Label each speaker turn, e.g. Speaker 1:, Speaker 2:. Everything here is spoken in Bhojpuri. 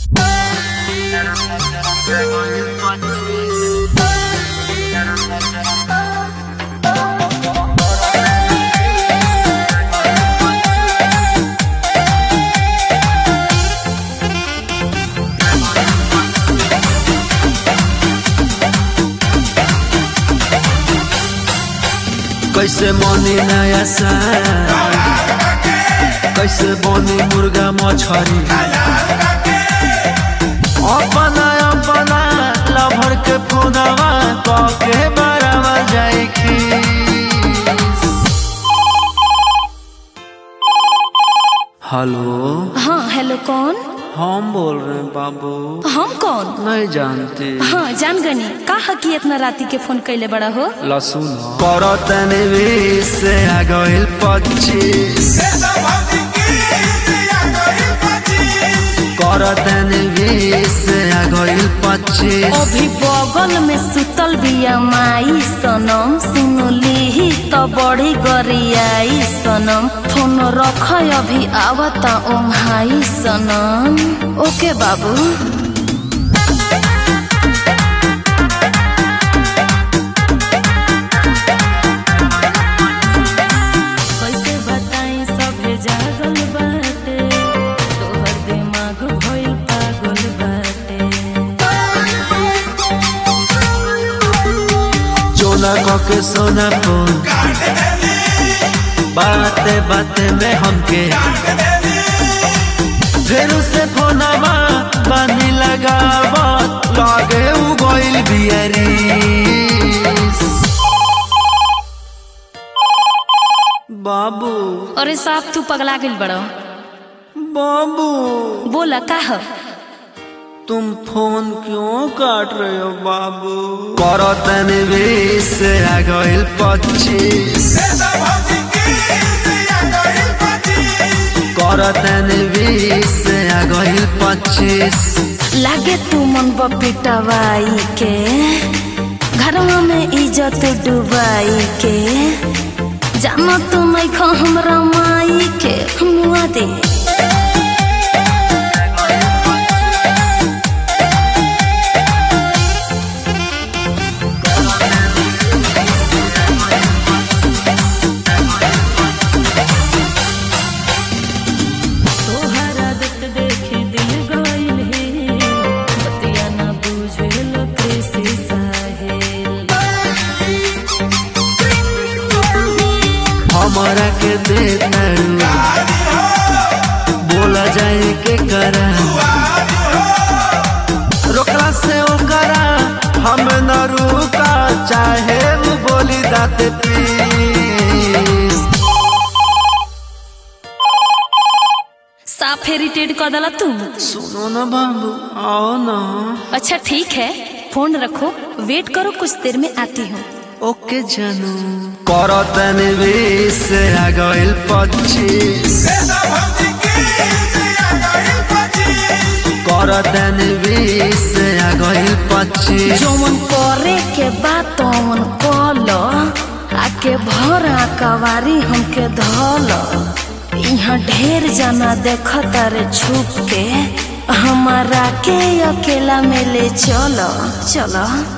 Speaker 1: कैसे बनी नया साल कैसे बनी मुर्गा मछरी अपना अपना लभर के फोनवा के बरावा जाए हेलो
Speaker 2: हाँ हेलो कौन
Speaker 1: हम बोल रहे हैं बाबू
Speaker 2: हम कौन
Speaker 1: नहीं जानते
Speaker 2: हाँ जान गनी का हकी इतना राती के फोन कैले बड़ा हो
Speaker 1: लसुन करतन से आ गइल पच्चीस करतन से आ गइल पच्चीस
Speaker 2: अभी बगल में सुतल बिया माई सनम सुनली तो बड़ी गरियाई सनम फोन रख अभी आवता ओंघाई सनम ओके बाबू कैसे बताई सभे जागल बाटे तोहर दिमाग भइल पागल बाटे
Speaker 1: चोला के सोना फोन बाते बाते में हमके फिर से फोनवा बानी लगावा लागे उ गइल बियरी बाबू
Speaker 2: अरे साहब तू पगला गइल बड़ो
Speaker 1: बाबू
Speaker 2: बोला का ह
Speaker 1: तुम फोन क्यों काट रहे हो बाबू करतन से आ गइल पच्चीस करतन से आ गइल पच्चीस
Speaker 2: लागे तू मन पिटवाई के घरवा में इज्जत डुबाई के जाना तू नहीं खा हमरा माई के मुआ दे तोहरा देख देखे दिल गइल हे बतिया ना बुझेल कृषि साहेल
Speaker 1: हमारा के दे बोला जाए के करा रोकला से ओकरा हम न रुका चाहे वो बोली दाते पीस
Speaker 2: साफ इरिटेट कर दला तू
Speaker 1: सुनो ना बाबू आओ ना
Speaker 2: अच्छा ठीक है फोन रखो वेट करो कुछ देर में आती हूँ
Speaker 1: ओके जानू करतन से आ गइल पच्चीस करतन से आ गइल पच्चीस
Speaker 2: जौन करे के बात तौन कल आके भरा कवारी हमके धल यहाँ ढेर जना देखता रे छुप के हमारा के अकेला में ले चलो चलो